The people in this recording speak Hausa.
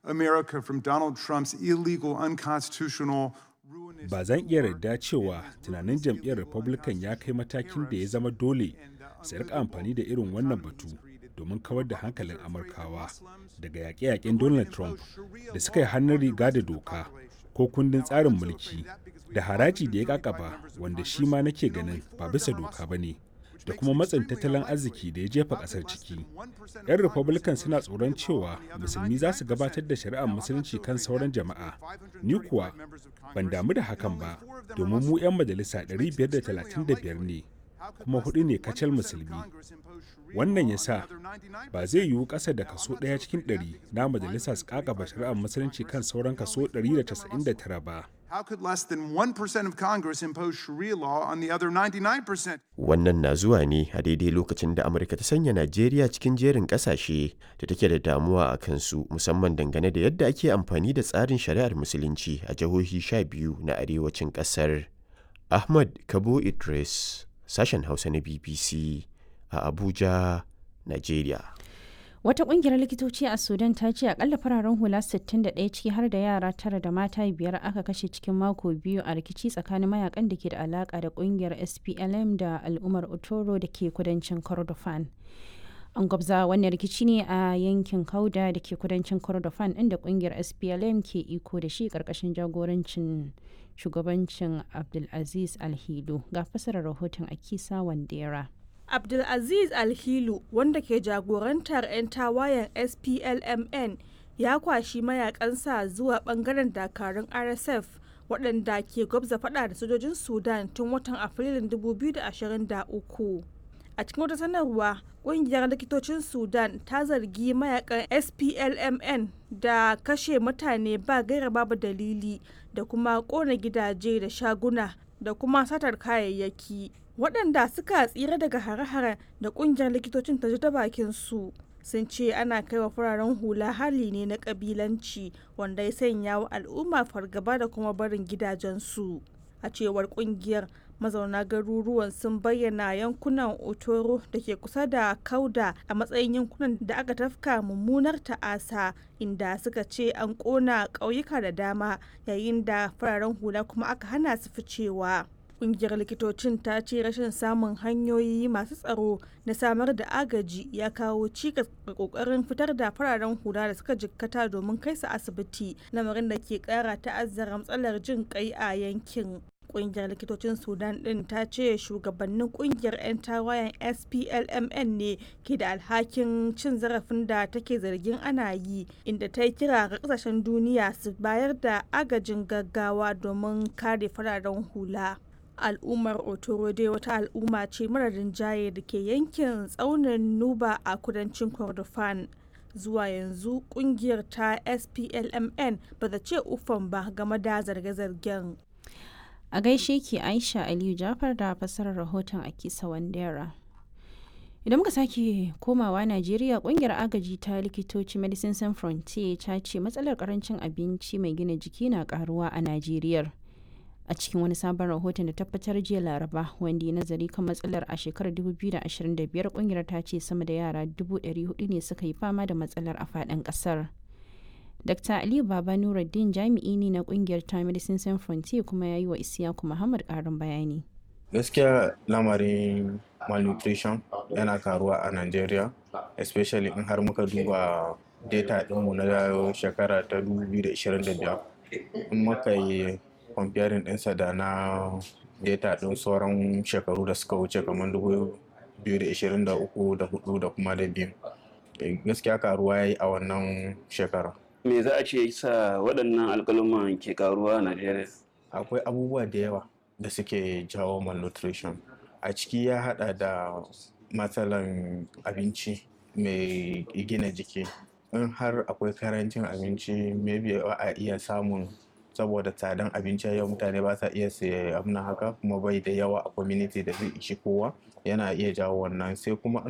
America from Donald Trump's illegal, unconstitutional, ruinous. Ba zan iya yarda cewa tunanin jam'iyyar Republican ya kai matakin da ya zama dole su rika amfani da irin wannan batu domin kawar da hankalin Amurkawa daga yaƙe-yaƙen Donald Trump da suka yi hannun riga da doka ko kundin tsarin mulki da haraji da ya kakaba wanda shi ma nake ganin ba bisa doka ba ne. da kuma matsin tattalin arziki da ya jefa kasar ciki. 'Yan Republican suna tsoron cewa musulmi za su gabatar da shari'ar musulunci kan sauran jama'a. Ni kuwa ban damu da hakan ba domin mu 'yan majalisa 535 ne kuma hudu ne kacal musulmi. Wannan ya sa ba zai yiwu ƙasa da kaso ɗaya cikin ɗari na majalisa su kakaba shari'ar musulunci kan sauran kaso 199 ba. How could less than 1% of Congress impose Sharia law on the other 99%? Wannan na zuwa ne a daidai lokacin da Amurka ta sanya Najeriya cikin jerin ƙasashe da take da damuwa a kansu musamman dangane da yadda ake amfani da tsarin shari'ar musulunci a jihohi sha biyu na arewacin ƙasar. Ahmad Kabo Idris, sashen Hausa na BBC a Abuja, Najeriya. Wata kungiyar likitoci a Sudan ta ce akalla fararen hula 61 ciki har da yara tara da mata biyar aka kashe cikin mako biyu a rikici tsakanin mayakan da ke da alaka da kungiyar SPLM da al'ummar Otoro da ke kudancin Kordofan. An gwabza wannan rikici ne a yankin Kauda da ke kudancin Kordofan inda kungiyar SPLM ke iko da shi karkashin jagorancin shugabancin Abdulaziz Alhilu ga fasarar rahoton Akisa Wandera. Abdulaziz Alhilu wanda ke jagorantar 'yan tawayen SPLMN ya kwashi mayakansa zuwa bangaren dakarun RSF waɗanda ke gwabza fada da sojojin Sudan tun watan Afrilun 2023. A cikin wata sanarwa, ƙungiyar likitocin Sudan ta zargi mayakan SPLMN da kashe mutane ba gaira babu dalili da kuma ƙona gidaje da shaguna da kuma satar kayayyaki. waɗanda suka tsira daga hare-hare da ƙungiyar likitocin ta ji ta bakin su sun ce ana kai wa fararen hula hali ne na ƙabilanci wanda ya sanya wa al'umma fargaba da kuma barin gidajensu a cewar ƙungiyar mazauna garuruwan sun bayyana yankunan otoro da ke kusa da kauda a matsayin yankunan da aka tafka mummunar ta'asa inda suka ce an ƙona ƙauyuka da dama yayin da fararen hula kuma aka hana su ficewa kungiyar likitocin ta ce rashin samun hanyoyi masu tsaro na samar da agaji ya kawo cikas ga kokarin fitar da fararen hula da suka jikkata domin kai su asibiti lamarin da ke kara ta'azzara matsalar jin kai a yankin kungiyar likitocin sudan din ta ce shugabannin kungiyar 'yan tawayen splmn ne ke da alhakin cin zarafin da take zargin ana yi inda ta yi kira ga kasashen duniya su bayar da agajin gaggawa domin kare fararen hula al'ummar otoro dai wata al'umma ce mara rinjaye da ke yankin tsaunin nuba a kudancin kordofan zuwa yanzu kungiyar ta splmn ba ta ce ufan ba game da zarge-zargen a gaishe ki aisha aliyu jafar da fassarar rahoton a kisa wandera idan muka sake komawa najeriya kungiyar agaji ta likitoci medicine sans frontier ta ce matsalar karancin abinci mai gina jiki na karuwa a najeriya a cikin wani sabon rahoton da tabbatar jiya laraba wanda ya nazari kan matsalar a shekarar 2025 kungiyar ta ce sama da yara 400 ne suka yi fama da matsalar a faɗin ƙasar dr aliyu baba nuruddin jami'i ne na kungiyar ta medicine sans frontier kuma ya yi wa isiyaku muhammad ƙarin bayani gaskiya lamarin malnutrition yana karuwa a nigeria especially in har muka duba data ɗinmu na shekara ta 2025 in muka yi comparing ɗinsa da na data ɗin sauran shekaru da suka wuce kamar 2023 da 4 da kuma da biyu gaskiya karuwa ya yi a wannan shekara me za a ce sa waɗannan alƙaluman ke karuwa a najeriya akwai abubuwa da yawa da suke jawo malnutrition a ciki ya hada da matsalan abinci mai gina jiki in har akwai karancin abinci maybe a iya samun saboda tsadan abinci yau mutane ba sa iya siya abin haka kuma bai da yawa a community da zai ishi kowa yana iya jawo wannan sai kuma